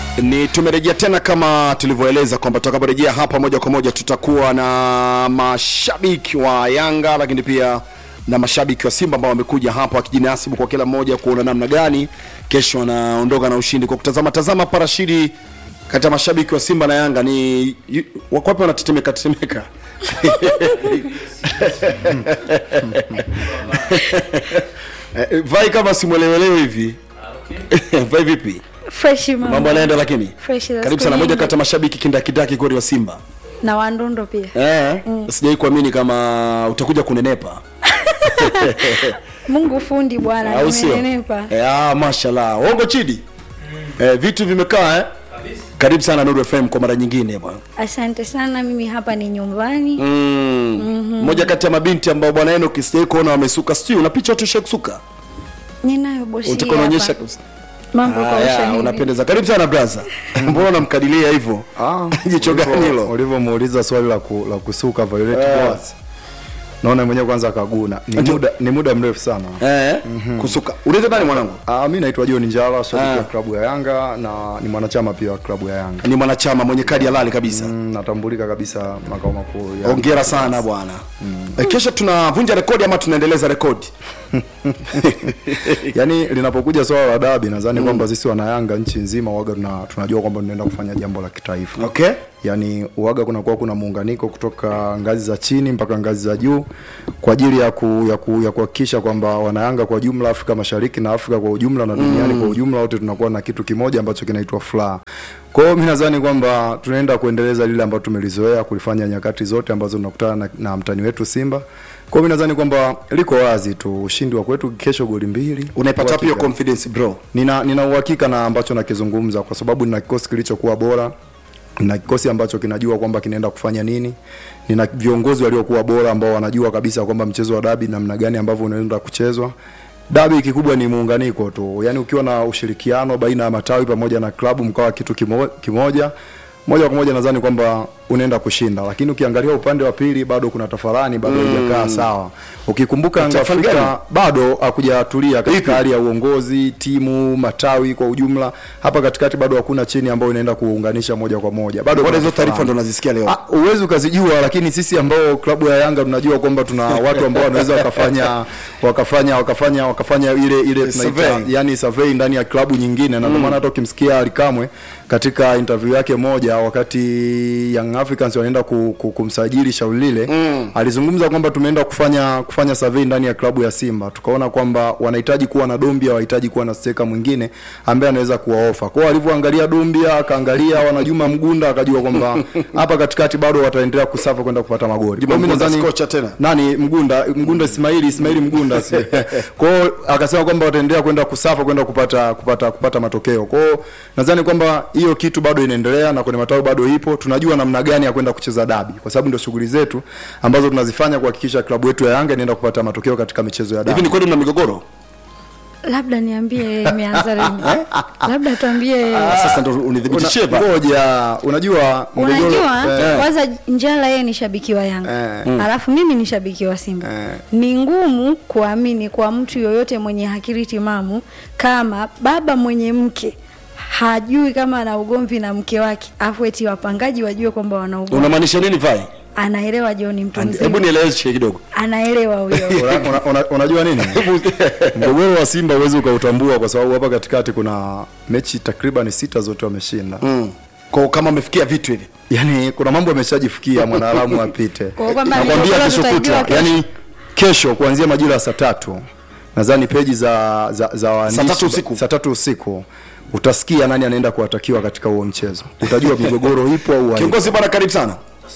ni tumerejea tena kama tulivyoeleza kwamba tutakaporejea hapa moja kwa moja tutakuwa na mashabiki wa Yanga lakini pia na mashabiki wa Simba ambao wamekuja hapa wakijinasibu kwa kila mmoja kuona namna gani kesho wanaondoka na ushindi. Kwa kutazama tazama parashiri kati ya mashabiki wa Simba na Yanga ni yu- wako wapi wanatetemeka tetemeka Eh, vai kama simwelewelewe hivi vai vipi fresh mama. mambo yanaenda lakini Fresh za karibu siku sana moja nyingi. kati ya mashabiki kindakidaki kweli wa Simba na wandondo pia eh, sijai kuamini kama utakuja kunenepa Mungu fundi bwana au sio? nimenenepa Eh, ah, mashallah ongo chidi eh, vitu vimekaa eh? karibu sana Nuru FM kwa mara nyingine bwana asante sana mimi hapa ni nyumbani mm. moja kati ya mabinti ambao bwana Enoch sijai kuona wamesuka sijui una picha tu kusuka ninayo bosi utakuwa unaonyesha hapa kabisa mambo kwa Ah, ya, ushanili unapendeza karibu sana brother mbona unamkadilia hivyo jicho gani hilo ulivyomuuliza swali la, ku, la kusuka Violet Eh. Boas naona mwenyewe kwanza kaguna ni Ndio. muda, ni muda mrefu sana eh, kusuka unaitwa nani mwanangu Ah, mi naitwa John Njala shabiki Ah. wa klabu ya Yanga na ni mwanachama pia wa klabu ya Yanga ni mwanachama mwenye kadi halali kabisa mm, natambulika kabisa makao makuu ya hongera sana bwana mm. kesho tunavunja rekodi ama tunaendeleza rekodi yaani linapokuja swala la dabi nadhani kwamba sisi wana Yanga nchi nzima waga tuna, tunajua kwamba tunaenda kufanya jambo la kitaifa okay yaani uwaga kunakuwa kuna muunganiko kutoka ngazi za chini mpaka ngazi za juu kwa ajili ya ku, ya ku, ya kuhakikisha kwamba wanayanga kwa jumla Afrika Mashariki na Afrika kwa ujumla na duniani kwa ujumla wote tunakuwa na kitu kimoja ambacho kinaitwa furaha. Kwa hiyo mimi nadhani kwamba tunaenda kuendeleza lile ambalo tumelizoea kulifanya nyakati zote ambazo tunakutana na, na mtani wetu Simba. Kwa hiyo mimi nadhani kwamba liko wazi tu ushindi wa kwetu kesho goli mbili. unaipata wapi hiyo Uhakika. confidence bro Nina nina uhakika na ambacho nakizungumza kwa sababu nina kikosi kilichokuwa bora na kikosi ambacho kinajua kwamba kinaenda kufanya nini. Nina viongozi waliokuwa bora ambao wanajua kabisa kwamba mchezo wa dabi namna gani ambavyo unaenda kuchezwa. Dabi kikubwa ni muunganiko tu, yaani ukiwa na ushirikiano baina ya matawi pamoja na klabu mkawa kitu kimo, kimoja moja kwa moja nadhani kwamba unaenda kushinda, lakini ukiangalia upande wa pili bado kuna tafarani, bado haijakaa sawa. Ukikumbuka Yanga Tafarani gani? Afrika bado hakujatulia Ipi? katika hali ya uongozi, timu, matawi kwa ujumla. Hapa katikati bado hakuna cheni ambayo inaenda kuunganisha moja kwa moja. Bado bora kuna hizo taarifa tafarani. ndo nazisikia leo Ah, Uwezi ukazijua, lakini sisi ambao klabu ya Yanga tunajua kwamba tuna watu ambao wanaweza wakafanya wakafanya wakafanya wakafanya ile ile tunaita Survey. yani survey ndani ya klabu nyingine, na ndio maana hata ukimsikia Ali Kamwe katika interview yake moja wakati Young Africans wanaenda ku, ku, kumsajili shauri lile mm. alizungumza kwamba tumeenda kufanya kufanya survey ndani ya klabu ya Simba, tukaona kwamba wanahitaji kuwa na Dombia, wanahitaji kuwa na steka mwingine ambaye anaweza kuwaofa. Kwa hiyo alivyoangalia Dombia, akaangalia wana Juma Mgunda, akajua kwamba hapa katikati bado wataendelea kusafa kwenda kupata magoli. Juma Kwa hiyo mimi Mgunda nadhani- si kocha tena? nani Mgunda Mgunda Ismaili Ismaili Mgunda si. Kwa hiyo akasema kwamba wataendelea kwenda kusafa kwenda kupata kupata kupata matokeo. Kwa hiyo nadhani kwamba hiyo kitu bado inaendelea na kwenye matawi bado ipo. Tunajua namna gani ya kwenda kucheza dabi kwa sababu ndio shughuli zetu ambazo tunazifanya kuhakikisha klabu yetu ya Yanga inaenda kupata matokeo katika michezo ya hivi dabi. ni kweli mna migogoro labda niambie imeanza lini labda tuambie sasa ndo unidhibitishie Una- ba Ngoja, unajua mgogoro- unajua eh, kwanza njala yeye ni shabiki wa yanga alafu mimi ni shabiki wa simba ni ngumu kuamini kwa mtu yoyote mwenye akili timamu kama baba mwenye mke hajui kama ana ugomvi na mke wake afu eti wapangaji wajue kwamba wana ugomvi unamaanisha nini vai anaelewa John mtu hebu mzima nieleweshe kidogo anaelewa huyo Una- una- una- unajua nini mgogoro wa simba huwezi ukautambua kwa sababu hapa katikati kuna mechi takriban sita zote wameshinda mm. kwa kama umefikia vitu hivi yaani kuna mambo ameshajifikia mwanaharamu apite Kwa hiyo kwamba nakwambia migogoro kesho tutajua kutwa kesho. yaani kesho kuanzia majira ya saa tatu nadhani peji za za, za waandishi- Saa tatu usiku. saa tatu usiku utasikia nani anaenda kuwatakiwa katika huo mchezo utajua migogoro ipo au haipo. kiongozi bwana karibu sana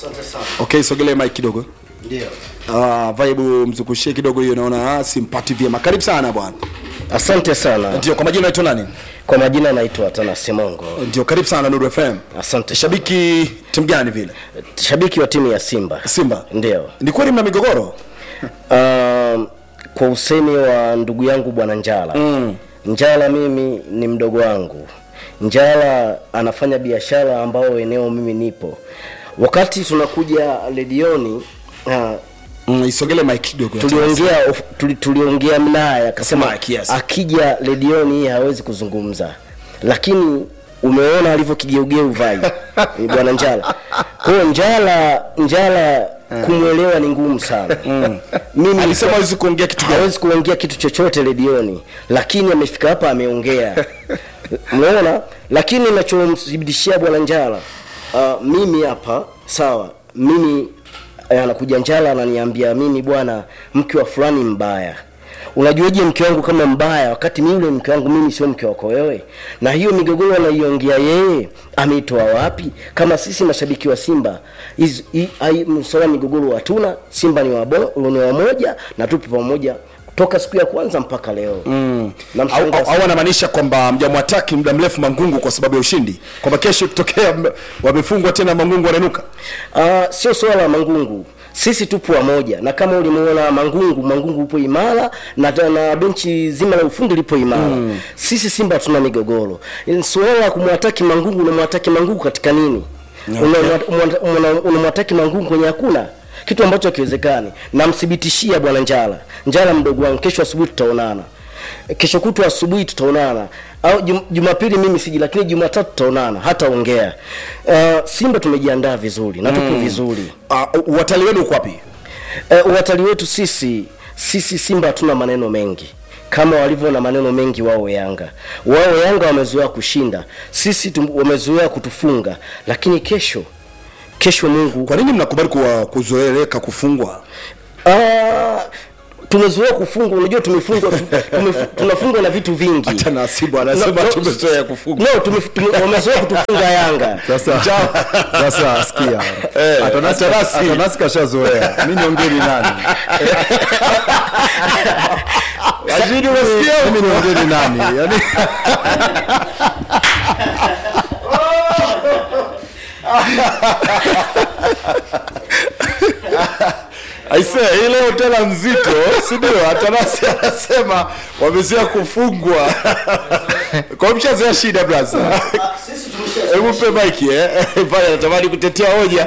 okay sogelee mike kidogo Ndio. Ah, vibe mzukushie kidogo hiyo naona ah, simpati vyema karibu sana bwana Asante sana. ndio kwa majina naitwa nani Kwa majina naitwa Tana Simongo. ndio karibu sana Nuru FM Asante. shabiki timu gani vile Shabiki wa timu ya Simba. Simba Ndio. ni kweli mna migogoro Um, kwa usemi wa ndugu yangu bwana Njala. Mm. Njala mimi ni mdogo wangu. Njala anafanya biashara ambayo eneo mimi nipo. Wakati tunakuja redioni uh, mm, isogele mike kidogo tuliongea of- tuli, tuliongea naye akasema Mike, yes. akija redioni hii hawezi kuzungumza lakini umeona alivyokigeugeu vai ni bwana njala kwa hiyo njala njala kumwelewa ni ngumu sana mimi alisema hawezi kuongea kitu gani hawezi kuongea kitu chochote redioni lakini amefika hapa ameongea umeona lakini nachomthibitishia bwana njala uh, mimi hapa sawa mimi eh, anakuja njala ananiambia mimi bwana mke wa fulani mbaya unajuaje mke wangu kama mbaya wakati mimi yule mke wangu mimi sio mke wako wewe na hiyo migogoro anaiongea yeye ameitoa wapi kama sisi mashabiki wa simba hizi- hii- hai- msala migogoro hatuna simba ni wabo- ni wamoja na tupo pamoja toka siku ya kwanza mpaka leo mm. au, au, au anamaanisha kwamba mjamwataki muda mrefu mangungu kwa sababu ya ushindi kwamba kesho ikitokea m- wamefungwa tena mangungu wananuka Uh, sio swala la Mangungu, sisi tupo wamoja, na kama ulimuona Mangungu, Mangungu upo imara na, na benchi zima la ufundi lipo imara mm. Sisi Simba hatuna migogoro. Swala la kumwataki Mangungu, unamwataki Mangungu katika nini? Unamwa- unamwa- Unamwataki Mangungu kwenye hakuna kitu ambacho hakiwezekani. Namthibitishia bwana Njala, Njala mdogo wangu, kesho asubuhi tutaonana kesho kutwa asubuhi tutaonana au jum, jumapili mimi siji lakini jumatatu tutaonana hata ongea uh, simba tumejiandaa vizuri na tupo vizuri uh, watalii wenu uko wapi uh, uwatalii wetu sisi sisi simba hatuna maneno mengi kama walivyo na maneno mengi wao yanga wao yanga wamezoea kushinda sisi tum, wamezoea kutufunga lakini kesho kesho mungu kwa nini mnakubali kuwa kuzoeleka kufungwa Ah, tumezoea kufungwa unajua tumefungwa tu- tumefu- tunafungwa na vitu vingi hata nasibu anasema No, no, tumezoea kufungwa no tume- tume- wamezoea kutufunga yanga sasa sasa sikia atanasi Atanasi. atanasi kashazoea mi niongeri nani lakini unasikia mimi niongeri nani yani aise ile hotela nzito si ndio atanasi anasema wamezoea kufungwa kwa hiyo mshazoea shida blaza hebu mpe maiki eh pale anatamani kutetea hoja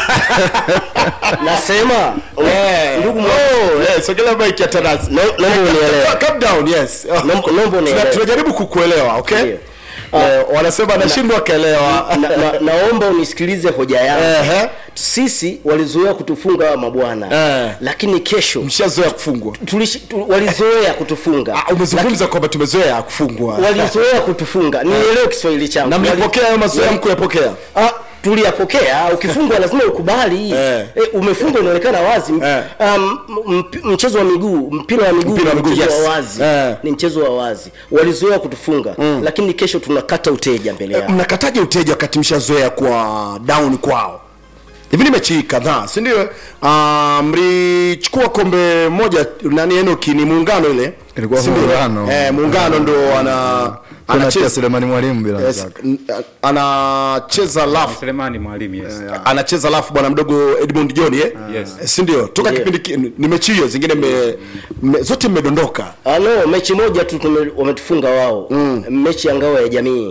nasema Eh, ndugu mwa- oh, eh, sogelea maiki atanasi No- naomba unielewe. calm down yes Naomba- naomba unielewe. Tuna- tunajaribu kukuelewa okay Ndio. Eh, wanasema anashindwa kaelewa na, na, naomba unisikilize hoja yangu Ehe. sisi walizoea kutufunga hawa mabwana Eh. lakini kesho mshazoea kufungwa tulishi, tu, walizoea kutufunga Ah, umezungumza kwamba tumezoea kufungwa walizoea kutufunga nielewe kiswahili changu na Wali- mlipokea hayo mazoea mkuyapokea Ah, tuliyapokea ukifungwa lazima ukubali Eh. e, umefungwa inaonekana wazi Eh. um, mp- mchezo wa miguu mpira wa miguu Mpira wa ni miguu, mchezo yes. wa wazi Eh. ni mchezo wa wazi walizoea kutufunga lakini kesho tunakata uteja mbele yao mnakataje uteja wakati mshazoea kuwa down kwao hivi ni mechi kadhaa si ndio uh, mlichukua kombe moja nani enoki ni muungano ile Ilikuwa Si ndio? Muungano. eh, muungano ndo ana kuna pia anacheza Selemani Mwalimu bila yes, shaka n- anacheza lafu Selemani mwalimu yes. anacheza lafu bwana mdogo Edmund John eh? Yes. si ndio toka Ndio. kipindi ki- ni mechi hiyo zingine me, me, zote mmedondoka Ah, no mechi moja tu tume- wametufunga wao mechi ya ngao ya jamii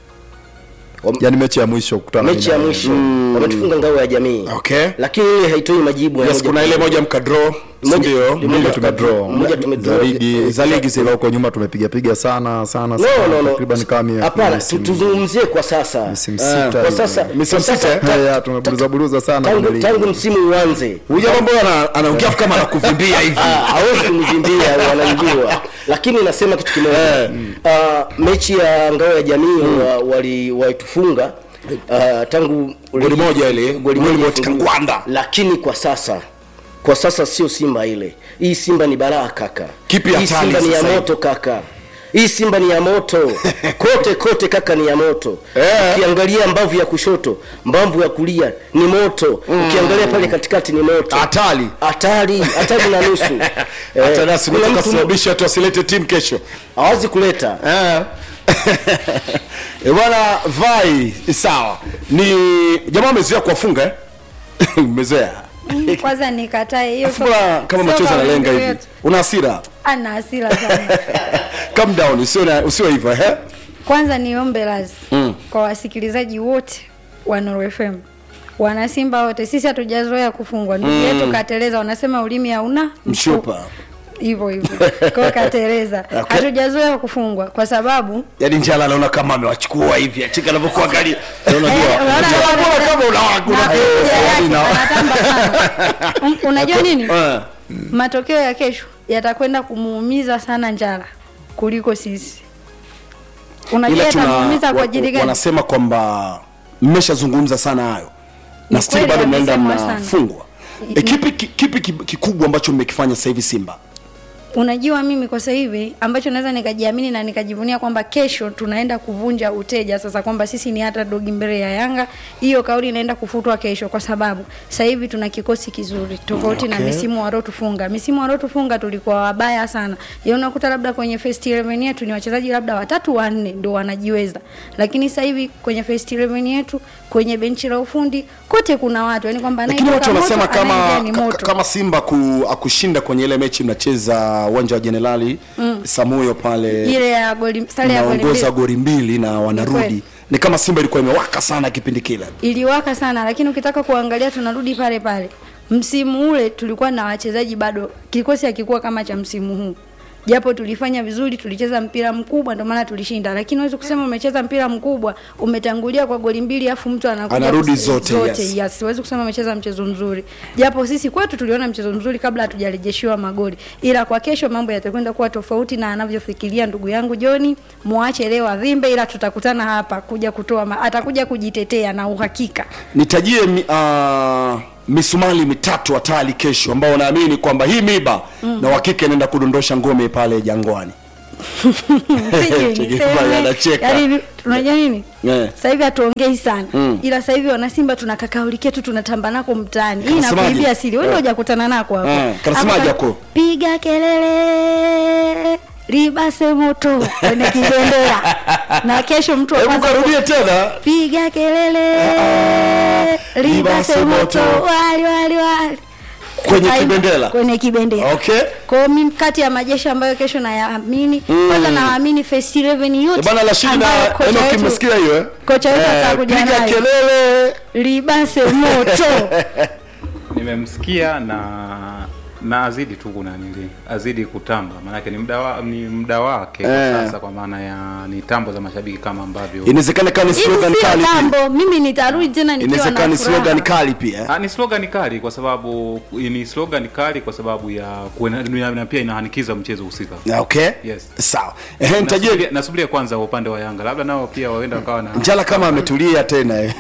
yani mechi ya mwisho kukutana mechi ya na- mwisho wametufunga ngao ya jamii okay lakini ile haitoi majibu ya yes moja kuna kwa ile moja. moja mkadraw si Moja- ndio moja moja tuka- tumedraw moja tumedraw. za ligi Za ligi zile. ila huko nyuma tumepigapiga sana sana no sana no no takriban kama mia- hapana misimu- tu- tuzungumzie kwa sasa misimu Eh, sita kwa hivi. sasa Misimu kwa sasa- sita, ta- Eh, ya, tumeburuza buruza sana kwenye tangu ligi. tangu msimu uanze huyu jamaa mbona ana- anaongea kama anakuvimbia hivi Ah, hawezi kunivimbia wanajua lakini nasema kitu kimoja Ah, mechi ya ngao ya jamii wa- wali walitufunga ah, tangu Goli moja ile, goli goli moja moja ifungiwe. Kangwanda. lakini kwa sasa kwa sasa sio simba ile hii simba ni balaa kaka Kipi hii hatari simba ni ya sasa hivi? moto kaka hii simba ni ya moto kote kote kaka ni ya moto Eh. ukiangalia mbavu ya kushoto mbavu ya kulia ni moto ukiangalia pale katikati ni moto hatari hatari hatari na nusu Eh, hata nasi kuna nataka mtu kusababisha watu wasilete timu kesho hawazi kuleta e bwana vai sawa ni jamaa amezoea kuwafunga eh? umezoea kwanza nikatae hiyo Afu bwana, kama sio machozi kauli analenga mbiu hivi yetu. una hasira ana hasira sana calm down usio na- usio hivyo eh? kwanza niombe lazi mm. kwa wasikilizaji wote wa Nuru FM wanasimba wote sisi hatujazoea kufungwa ndugu yetu kateleza wanasema ulimi hauna mshupa hivyo hivyo kwao katereza Okay. hatujazoea kufungwa kwa sababu yaani njala anaona kama amewachukua hivi achika anavyokuangalia Eh, unaona Mbona kama una- una- na picha yake na- anatamba sana. Um, unajua nini Eh. matokeo ya kesho yatakwenda kumuumiza sana njala kuliko sisi unajua ila tuna yatamuumiza kwa wa- ajili wa- gani wanasema kwamba mmeshazungumza sana hayo na Ni still kweli bado mnaenda wamesemwa sana. mnafungwa e, kipi, ki- kipi ki- kikubwa ambacho mmekifanya sasa hivi simba unajua mimi kwa sasa hivi ambacho naweza nikajiamini na nikajivunia kwamba kesho tunaenda kuvunja uteja sasa kwamba sisi ni hata dogi mbele ya yanga hiyo kauli inaenda kufutwa kesho kwa sababu sasa hivi tuna kikosi kizuri tofauti na Okay. misimu waliotufunga misimu waliotufunga tulikuwa wabaya sana ya unakuta labda kwenye first 11 yetu ni wachezaji labda watatu wanne ndio wanajiweza lakini sasa hivi kwenye first 11 yetu kwenye benchi la ufundi kote kuna watu yani kwamba lakini watu anayetoka wanasema moto, kama anayeingia ni ka- moto. kama simba ku, akushinda kwenye ile mechi mnacheza uwanja wa jenerali mm. samuyo pale ile ya goli sare ya goli naongoza mbili. goli mbili na wanarudi kweli. ni kama simba ilikuwa imewaka sana kipindi kile iliwaka sana lakini ukitaka kuangalia tunarudi pale pale msimu ule tulikuwa na wachezaji bado kikosi hakikuwa kama cha msimu huu japo tulifanya vizuri tulicheza mpira mkubwa ndio maana tulishinda lakini huwezi kusema umecheza mpira mkubwa umetangulia kwa goli mbili afu mtu anakuja Anarudi kus- zote, zote yes. yes. Siwezi kusema amecheza mchezo mzuri, japo sisi kwetu tuliona mchezo mzuri kabla hatujarejeshiwa magoli, ila kwa kesho mambo yatakwenda kuwa tofauti na anavyofikiria ndugu yangu Joni. Muache leo avimbe, ila tutakutana hapa kuja kutoa ma, atakuja kujitetea na uhakika. nitajie mi, uh, misumali mitatu hatari kesho ambao naamini kwamba hii miba mm. na uhakika inaenda kudondosha ngome pale jangwani Sijui Cheki niseme, pale anacheka. yaani unajua nini Eh. sasa hivi hatuongei sana Mm. ila sasa hivi wanasimba tuna kakauli ketu tunatamba nako mtaani hii Kanasemaje? nakuibia siri wewe ndio hujakutana nako hapo Eh, kanasemaje Hapo hako? piga kelele libase moto kwenye kibendera na kesho mtu wa hebu kwanza karudie tena piga kelele libase libase moto moto. wali wali wali Kwenye Ai- kibendera? kwenye kibendera okay kwa hiyo mimi kati ya majeshi ambayo kesho nayaamini Mm. kwanza nawaamini first 11 Eh, yote bana Rashidi ambayo na kocha Enoki wetu- mmesikia hiyo eh? kocha wetu Eh, atakuja piga nayo. kelele libase moto nimemsikia na na azidi tu kunanili azidi kutamba maanake ni muda wa, ni muda wake Eh. kwa sasa kwa maana ya ni tambo za mashabiki kama ambavyo inawezekana kama ni hizi slogan sio kali pia tambo mimi nitarudi tena nikiwa inawezekana na ni slogan furaha kali pia Ah, ni slogan kali kwa sababu ni slogan kali kwa sababu ya kuena, na pia inahanikiza mchezo husika Ah, okay Yes. sawa ehe nitajie Nasubiria- nasubiria kwanza upande wa yanga labda nao pia waenda wakawa na njala kama ametulia tena eh.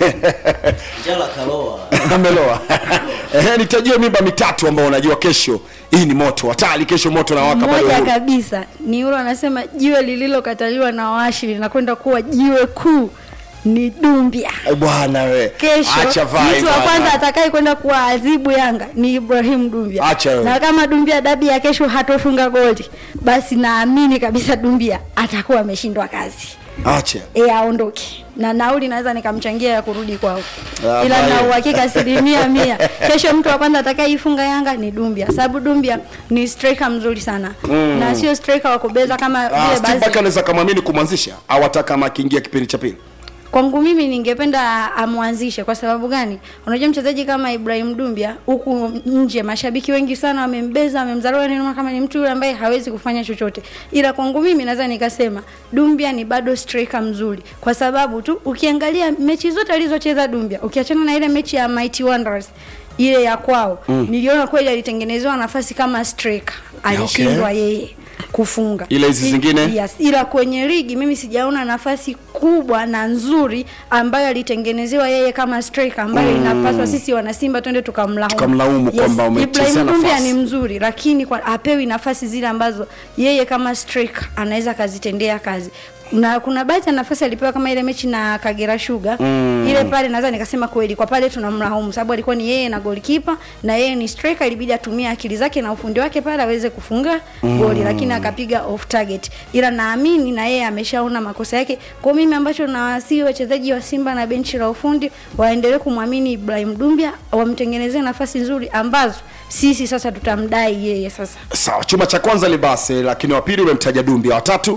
Njala kaloa. ameloa ehe nitajie miba mitatu ambao unajua kesho hii ni moto hatari kesho moto na waka bado moja huru. kabisa ni yule anasema jiwe lililokataliwa na washi linakwenda kuwa jiwe kuu ni dumbia Eh, bwana we kesho acha vai mtu wa bwana. kwanza atakaye kwenda kuwaadhibu yanga ni ibrahim dumbia Acha wewe. na kama dumbia dabi ya kesho hatofunga goli basi naamini kabisa dumbia atakuwa ameshindwa kazi acha e aondoke na nauli naweza nikamchangia ya kurudi kwao Ah, ila na bye. uhakika asilimia mia kesho mtu wa kwanza atakayeifunga yanga ni dumbia sababu dumbia ni striker mzuri sana mm. na sio striker wa kubeza kama Ah, vile Steve Barker baadhi anaweza kamwamini kumwanzisha au hata kama akiingia kipindi cha pili kwangu mimi ningependa amwanzishe kwa sababu gani unajua mchezaji kama ibrahim dumbia huku nje mashabiki wengi sana wamembeza wamemdharau ninaona kama ni mtu yule ambaye hawezi kufanya chochote ila kwangu mimi naweza nikasema dumbia ni bado striker mzuri kwa sababu tu ukiangalia mechi zote alizocheza dumbia ukiachana na ile mechi ya mighty wanderers ile ya kwao mm. niliona kweli alitengenezewa nafasi kama striker alishindwa Okay. yeye kufunga Ila hizi I- zingine? yes, ila kwenye ligi mimi sijaona nafasi kubwa na nzuri ambayo alitengenezewa yeye kama striker ambayo mm. inapaswa sisi wanasimba twende tukamlaumu Tukamlaumu kwamba umechezea Ibrahim Dumbia nafasi. ni mzuri lakini kwa, apewi nafasi zile ambazo yeye kama striker anaweza akazitendea kazi na kuna baadhi ya nafasi alipewa kama ile mechi na Kagera Sugar mm. ile pale naweza nikasema kweli kwa pale tunamlaumu sababu alikuwa ni yeye na goalkeeper na yeye ni striker ilibidi atumie akili zake na ufundi wake pale aweze kufunga mm. goli lakini akapiga off target ila naamini na yeye ameshaona makosa yake kwa mimi ambacho nawasihi wachezaji wa Simba na benchi la ufundi waendelee kumwamini Ibrahim Dumbia wamtengenezee nafasi nzuri ambazo sisi sasa tutamdai yeye sasa sawa chuma cha kwanza libase lakini wa pili umemtaja dumbi wa tatu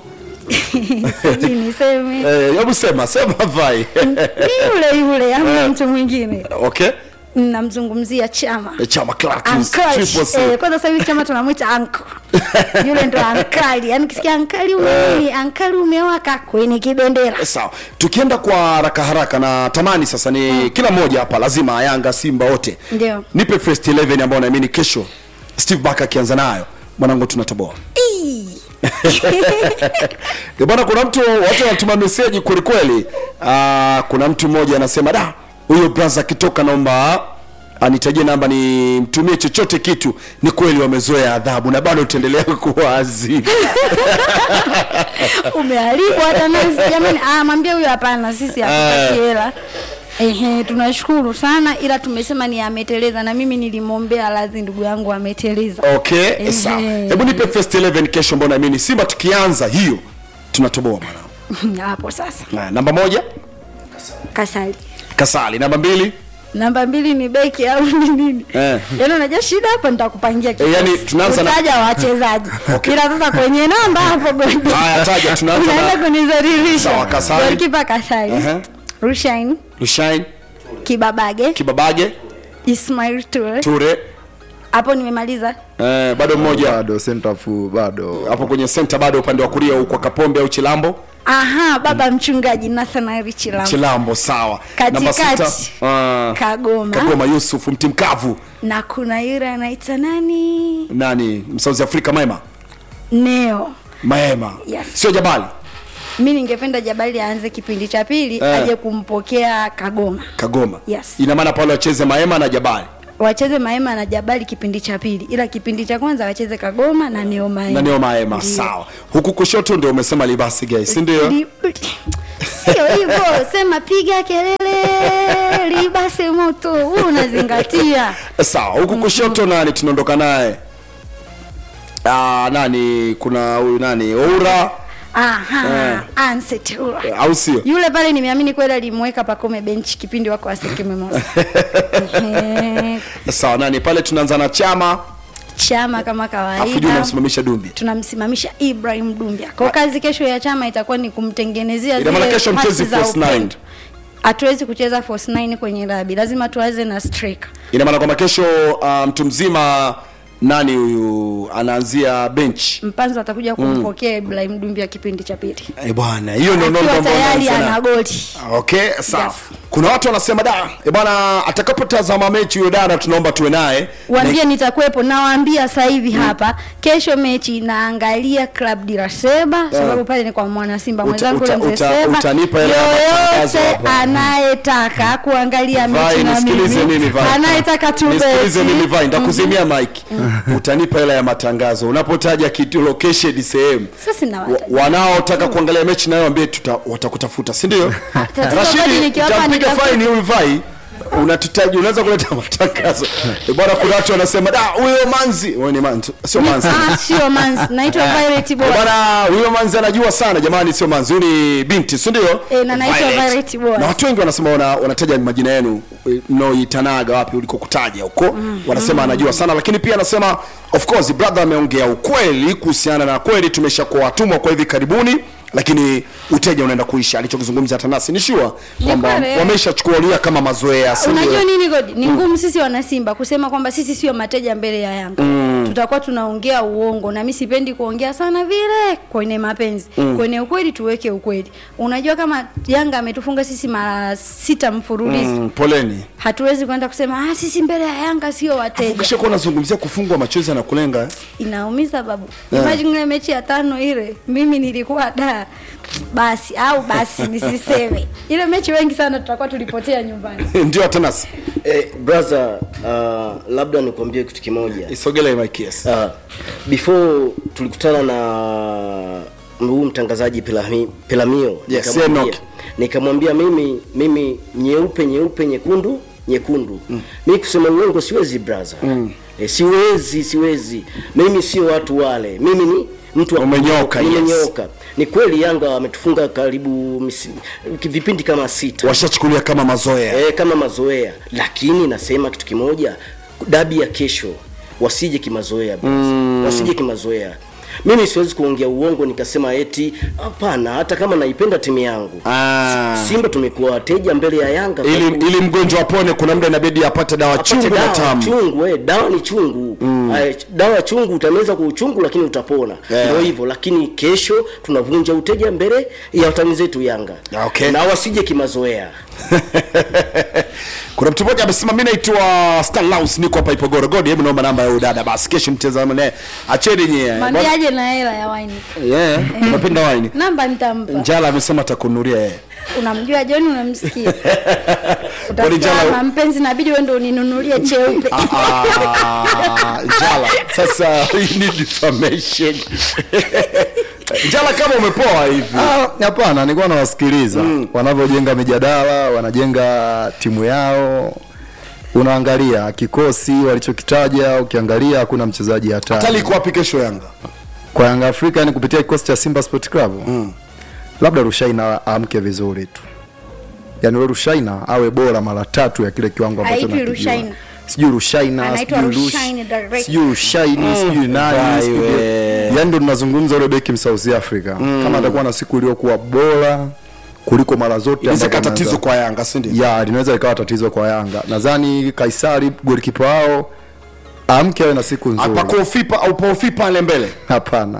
sijui niseme Eh, hebu sema sema vai ni yule yule amna mtu mwingine okay namzungumzia chama Eh, chama Clatous, Uncle. Triple C. Eh, kwanza sasa hivi chama tunamwita anko yule ndo ankali yani kisikia ankali umenini ankali umewaka kwenye kibendera sawa tukienda kwa haraka haraka na tamani sasa ni kila mmoja hapa lazima yanga simba wote Ndio. nipe first 11 ambao naamini kesho steve baka akianza nayo mwanangu tunatoboa Ii. Eh, bwana kuna mtu watu wanatuma meseji kwelikweli Ah, kuna mtu mmoja anasema da huyo braza akitoka naomba anitajie namba nimtumie chochote kitu ni kweli wamezoea adhabu na bado utaendelea kuwa azimu umeharibu hata nasi jamani ah mwambie huyo hapana sisi hatutaki hela Ehe, tunashukuru sana ila tumesema ni ameteleza na mimi nilimwombea radhi ndugu yangu ameteleza okay Ehe. sawa hebu nipe first 11 kesho ambao naamini simba tukianza hiyo tunatoboa mwanangu hapo sasa Na, namba moja kasali kasali namba mbili namba mbili ni beki au ni nini Eh. yaani unajua shida hapo nitakupangia Eh, yani tunaanza na- utaja wachezaji ila sasa kwenye namba hapo goli haya taja tunaanza unaenda na kunizaririsha Sawa, Kasali. golikipa kasali Ehe. rushain lushain kibabage kibabage ismail ture ture hapo nimemaliza eh, bado mmoja bado center fu bado hapo kwenye center bado upande wa kulia huko kapombe au chilambo aha baba mchungaji nathanaeli chilambo chilambo sawa namba Katikati, sita ah, kagoma kagoma yusuf mti mkavu na kuna yule anaita nani nani msouth africa maema neo maema Yes. sio jabali mi ningependa jabali aanze kipindi cha pili Eh. aje kumpokea kagoma kagoma Yes. ina maana pale wacheze maema na jabali wacheze maema na jabali kipindi cha pili ila kipindi cha kwanza wacheze kagoma na neo maema na neo maema Ndiyo. sawa huku kushoto ndio umesema libasi guys si ndio Li- sio hivyo sema piga kelele libase moto huu unazingatia sawa huku kushoto nani tunaondoka naye ah, nani kuna huyu nani oura aha ansetura au sio yule pale nimeamini kweli alimweka pakome benchi kipindi wako asekememosa sawa nani pale tunaanza na chama chama kama afu juu kawaida unamsimamisha dumbi tunamsimamisha ibrahim dumbia kwa kazi kesho ya chama itakuwa ni kumtengenezea Ina maana zile kesho pasi mchezi za false nine. upendo. hatuwezi kucheza force 9 kwenye rabi lazima tuanze na striker ina maana kwamba kesho uh, mtu mzima nani huyu anaanzia bench mpanzo atakuja kumpokea ibrahim dumbia kipindi cha pili eh bwana hiyo ndio ndio akiwa ndio tayari anaanza ana na- goli okay sawa Yes. kuna watu wanasema da eh bwana atakapotazama mechi huyo dada tunaomba tuwe naye waambie nitakuwepo nawaambia sasa hivi hapa kesho mechi naangalia club diraseba sababu pale ni kwa mwana simba Uta- mwenzangu uta- yule mzee uta- Seba. utanipa hela ya matangazo yoyote hapa. anayetaka kuangalia Vai, mechi na nisikilize mimi mimi Vai. anayetaka nisikilize mimi Vai, tubeti nitakuzimia mike utanipa hela ya matangazo unapotaja kitu location sehemu sasa na Wa- wanaotaka kuangalia mechi nayo ambie tuta watakutafuta si ndio tatizo rashidi kwani nikiwapa utampiga nitafuta- faini huyu vai unatutaji unaweza kuleta matangazo Eh, bwana kuna watu wanasema da huyo manzi wewe ni manzi sio manzi Ah, sio manzi naitwa Violet Eh, Boy bwana huyo manzi anajua sana jamani sio manzi huyu ni binti si ndio Eh, na naitwa Violet Boy. na watu wengi wanasema wana, wanataja majina yenu eh, mnaoitanaga wapi ulikokutaja huko wanasema anajua sana lakini pia anasema of course brother ameongea ukweli kuhusiana na kweli tumeshakuwa watumwa kwa hivi karibuni lakini uteja unaenda kuisha alichokizungumza tanasi ni sure kwamba kweli. wameshachukulia kama mazoea si ndio? unajua nini godi ni ngumu sisi wanasimba kusema kwamba sisi sio mateja mbele ya yanga tutakuwa tunaongea uongo na mi sipendi kuongea sana vile kwenye mapenzi kwenye ukweli tuweke ukweli unajua kama yanga ametufunga sisi mara sita mfululizo Mm, poleni hatuwezi kwenda kusema ah, sisi mbele ya yanga sio wateja ukishakuwa unazungumzia kufungwa machozi na kulenga eh? inaumiza babu Yeah. imagine ile mechi ya tano ile mimi nilikuwa da basi au basi nisiseme ile mechi wengi sana tutakuwa tulipotea nyumbani ndio tanasi eh, brother uh, labda nikwambie kitu kimoja isogele mike yes uh, before tulikutana na huu mtangazaji Pelami- pelamio Yes, nikamwambia- Enoch. nikamwambia mimi mimi nyeupe nyeupe nyekundu nyekundu mm. mi kusema uongo siwezi braza mm. e, siwezi siwezi mimi sio watu wale mimi ni mtu wa Umenyoka, yes. nimenyoka ni kweli yanga wametufunga karibu misi, vipindi kama sita washachukulia kama mazoea e, kama mazoea lakini nasema kitu kimoja dabi ya kesho wasije kimazoea mm. wasije kimazoea mimi siwezi kuongea uongo nikasema eti hapana hata kama naipenda timu yangu Ah. simba tumekuwa wateja mbele ya yanga kwa ili, ku- ili mgonjwa apone kuna muda inabidi apate dawa apate chungu na dawa tamu chungu eh, dawa ni chungu mm. dawa chungu utameza kwa uchungu lakini utapona Yeah. ndio hivyo lakini kesho tunavunja uteja mbele ya watani zetu yanga Okay. na wasije kimazoea kuna mtu mmoja amesema mi naitwa Stalaus niko hapa Ipogorogodi hebu naomba namba ya huyu dada basi kesho mtazame naye acheni nyie mwambie aje na hela ya waini yeah unapenda wine namba nitampa njala amesema atakunuria yeye unamjua John unamsikia Kwani Njala- utafuta mpenzi nabidi wewe ndio uninunulie cheupe Ah, njala sasa hii ni defamation njala kama umepoa hivi Ah, hapana nilikuwa nawasikiliza wanavyojenga mijadala wanajenga timu yao unaangalia kikosi walichokitaja ukiangalia hakuna mchezaji hatali hatari iko wapi kesho yanga kwa Yanga Afrika ni kupitia kikosi cha Simba Sport Club mm. labda Rushaina aamke vizuri tu yaani yule Rushaina awe bora mara tatu ya kile kiwango ambacho Haitwi nakijua. Rushaina. sijui Rushaina Anaitwa sijui Rush- Rushaini direct. sijui Rushaini sijui nani Vai sijui- we. yaani ndo tunazungumza yule beki South Africa kama atakuwa na siku iliyokuwa bora kuliko mara zote inaweza ambazo ikawa tatizo ameanza- kwa yanga si ndio ya linaweza ikawa tatizo kwa Yanga nadhani Kaisari golikipa wao amke awe na siku nzuri pakofipa au paufi pale mbele hapana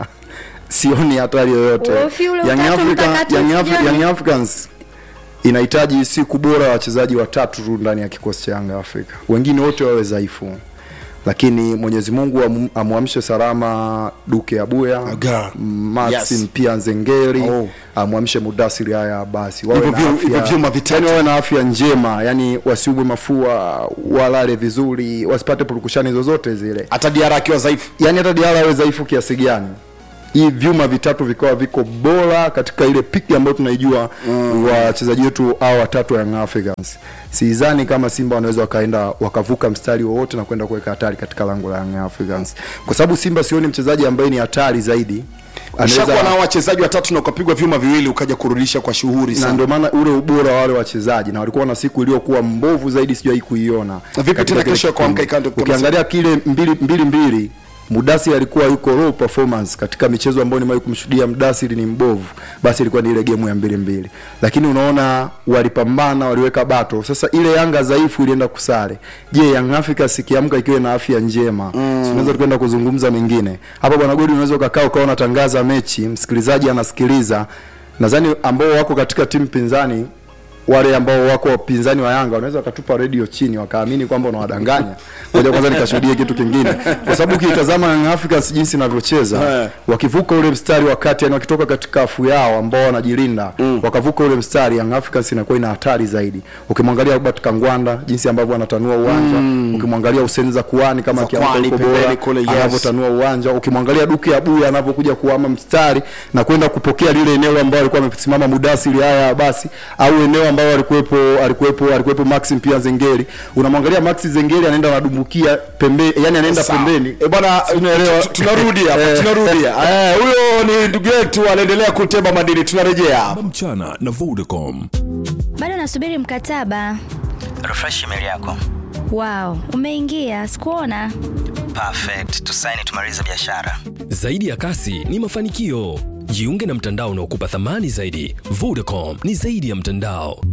sioni hatari yoyote Uofi ule Young utatu Africa- mtakatifu Young Afri- jioni. Young Africans inahitaji siku bora ya wachezaji watatu tu ndani ya kikosi cha Yanga Afrika wengine wote wawe dhaifu lakini Mwenyezi Mungu amu- amwamshe salama Duke Abuya Aga. Maxim Yes. pia Nzengeri Oh. amwamshe Mudasiri haya basi wawe Hivyo na vyu- afya- hivyo vyuma vitatu. yani wawe na afya njema yani wasiubwe mafua walale vizuri wasipate purukushani zozote zile hata diara akiwa dhaifu yani hata Diarra awe dhaifu kiasi gani hii vyuma vitatu vikawa viko bora katika ile piki ambayo tunaijua mm. wachezaji wetu au watatu wa Young Africans sidhani kama Simba wanaweza wakaenda wakavuka mstari wowote na kwenda kuweka hatari katika lango la Young Africans kwa sababu Simba sioni mchezaji ambaye ni hatari zaidi ushakuwa na Anaweza- wachezaji watatu na ukapigwa vyuma viwili ukaja kurudisha kwa shughuri na sana ndio maana ule ubora wa wale wachezaji na walikuwa na siku iliyokuwa mbovu zaidi sijawahi kuiona Vipi katika tena kile kesho ya kuamka kipindi. ikawa ndio ukiangalia kile mbili mbili mbili Mudasiri alikuwa yuko low performance katika michezo ambayo nimewahi kumshuhudia Mudasiri ni mbovu, basi ilikuwa ni ile game ya mbili mbili, lakini unaona walipambana, waliweka bato. Sasa ile Yanga dhaifu ilienda kusare. Je, Young Africans ikiamka ikiwa na afya njema, mm. tunaweza tukaenda kuzungumza mengine hapa. Bwana Godi, unaweza ukakaa ukawa unatangaza mechi, msikilizaji anasikiliza, nadhani ambao wako katika timu pinzani wale ambao wako wapinzani wa Yanga wanaweza wakatupa redio chini wakaamini kwamba unawadanganya. Ngoja kwanza nikashuhudie kitu kingine, kwa sababu ukitazama Young Africans jinsi inavyocheza Eh. wakivuka ule mstari wakati, yani wakitoka katika afu yao ambao wanajilinda wakavuka ule mstari, Young Africans inakuwa ina hatari zaidi. Ukimwangalia Robert Kangwanda jinsi ambavyo anatanua uwanja, ukimwangalia Hussein Zakuani kama akiamka Zakuani huko pembeni bora kule, yes. anavyotanua uwanja, ukimwangalia Duke Abuya anavyokuja kuama mstari na kwenda kupokea lile eneo ambalo alikuwa amesimama Mudasiri haya basi, au eneo ambao alikuwepo alikuwepo alikuwepo Maxim pia Zengeri, unamwangalia Maxi Zengeri anaenda anadumbukia pembeni, yani anaenda Sawa. pembeni Eh, bwana Unaelewa? tu- tu- tunarudi hapa Eh. tunarudi Eh, huyo ni ndugu yetu anaendelea kuteba madini tunarejea hapa mchana na Vodacom. bado nasubiri mkataba refresh email yako wow umeingia sikuona perfect tusaini tumalize biashara Zaidi ya kasi ni mafanikio. Jiunge na mtandao unaokupa thamani zaidi. Vodacom ni zaidi ya mtandao.